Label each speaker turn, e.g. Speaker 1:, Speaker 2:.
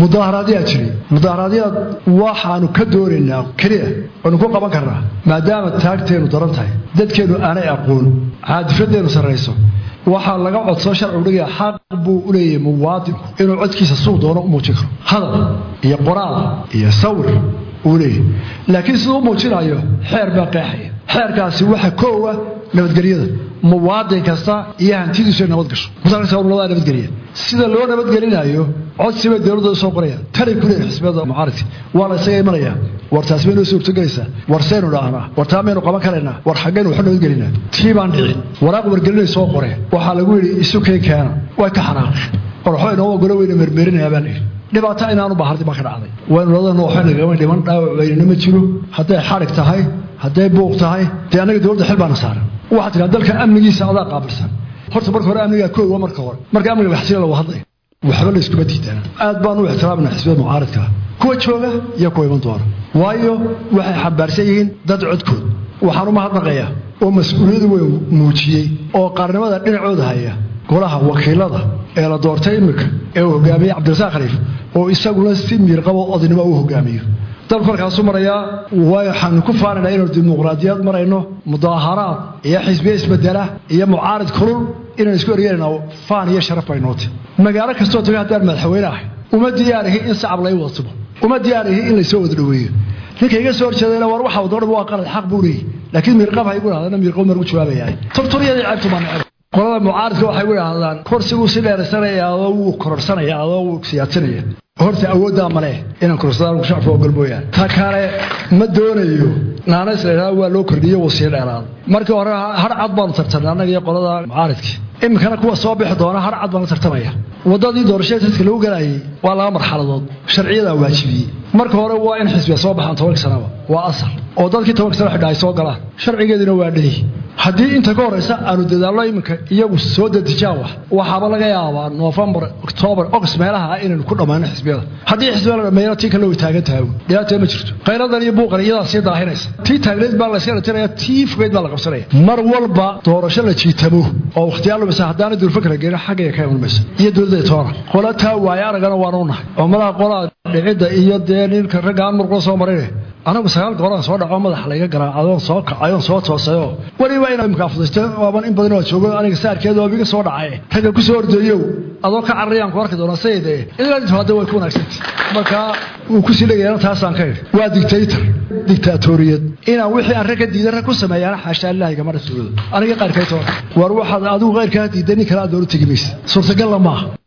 Speaker 1: mudaaharaadyaa jiray mudaaharaadyaad waxaanu ka doonaynaa keliya waanu ku qaban karnaa maadaama taagteennu daran tahay dadkeennu aanay aqoon caadifadeennu sarrayso waxaa laga codsoo sharcigu dhigaya xaq buu u leeyahay muwaadinku inuu codkiisa suu doono u muujin karo hadal iyo qoraal iyo sawir uu leeyahay laakiin siduu u muujinayo xeer baa qeexaya xeerkaasi waxa koowa nabadgelyada muwaadin kasta iyo hantidiisu nabad gasho musaaqisawlada nabadgeliya sida loo nabadgelinayo codsibay dowladda soo qorayaan tanay ku leeyihin xisbiyada mucaaridka waa la isaga imanaya war taasi bay noo suurtogelaysaa war saynu dhahnaa war taa maynu qaban karaynaa war xaggaynu waxu nabadgelinaa tii baan dhicin waraaq wargelinay soo qoreen waxaa lagu yidhi isukay keena way ka xanaaqeen war waxba inoo ogolo weyna mermerinayaa baan idhi dhibaato inaanu bahardi baa ka dhacday waynu ladana waxba nagama dhiman dhaawac weynana ma jiro hadday xadhig tahay hadday buuq tahay dee annaga dowladda xil baana saaran waxaa tiraa dalka amnigiisa adaa qaabilsan horta marka hore amnigaa koowa marka hore marka amniga waxsila lagu hadlay waxba layskuma diidana aad baan u ixtiraamna xisbiyada mucaaridka kuwa jooga iyo kuwa iman doona waayo waxay xambaarsan yihiin dad codkood waxaan u mahadnaqayaa oo mas-uuliyadu weyn muujiyey oo qaarnimada dhinacooda haya golaha wakiilada ee la doortay iminka ee uu hogaamiyey cabdirasaaq khaliif oo isaguna si miirqabo odinimo uu hogaamiyo dalku halkaasu marayaa waxaanu ku faanaynaa inaynu dimuqraadiyad marayno mudaaharaad iyo xisbiye isbedela iyo mucaarid kulul inaynu isku eryeynayna faan iyo sharaf baynooti magaalo kastoo taga haddaan madaxweyne ahay uma diyaarihi in sacab lay wadatumo uma diyaarihi in laysoo wada dhoweeyo ninka iga soo horjeedayna war waxa wadoo dhan waa qalad xaq buu leeyahy laakiin miirqab ha igu dhahdana miirqab margu jawaabayahay turturyadii ceebtu baa neceb qolada mucaaridka waxay u idhaahdaan korsiguu si dheeraysanaya adoo wuu kororsanaya adoo wuu siyaadsanaya horta awooddaa male inaan kororsadaan shacabka ogol mooyaan ta kale ma doonayo naanays la idhahda waa loo kordhiyo wuu sii dheeraaday markii hore har cad baanu tartamnay annaga iyo qolada mucaaridka iminkana kuwa soo bixi doona har cad baan la tartamaya waddadii doorashada dadka lagu galayay waa laba marxaladood sharciyadaa waajibiyey marka hore waa in xisbiya soo baxaan tobanka sanaba waa asal oo dadkii tobanka sana xidha ay soo galaan sharcigeedina waa dheyi haddii inta ka horraysa aanu dadaallo iminka iyagu soo dedejaan wax waxaaba laga yaabaa noofembar oktoobar ogost meelaha ah inaynu ku dhammayno xisbiyada haddii xisbiya la dhammeeyana tii kale way taagan tahay dhibaatee ma jirto khayradan iyo buuqan iyadaa sii daahinaysa tii taagneed baa layska dhatinaya tii fogeyd baa la qabsanaya mar walba doorasho la jiitamo oo wakhtiyaa lumisa haddaana durfakra geena xaggaya ka iman mayso iyo dowladda toona qola taa waaye aragana waanu nahay oo madaha qolaa dhicidda iyo dee ninka ragga aan murqula soo marine anagu sagaal gooraan soo dhaco madaxa layga garaa adoon soo kacayoon soo toosayoo weliba inaa imka afudaysto waaban in badan oo joogo aniga saarkeeda oo iga soo dhacay ragga ku soo ordayow adoo ka cararayaan ku arki doonaa sayde ilaa inta hadda way ku wanaagsanta marka wuu kusii dhegayana taasaan ka idhi waa dictator dictaatoriyad inaan wixii aan rag ka diidan rag ku sameeyaana xaashaa ilaahay gama rasuulada aniga qaarkay toona war waxaad adigu qayrkaa diidan nin kale aad doola tegi maysa suurtagalla maaha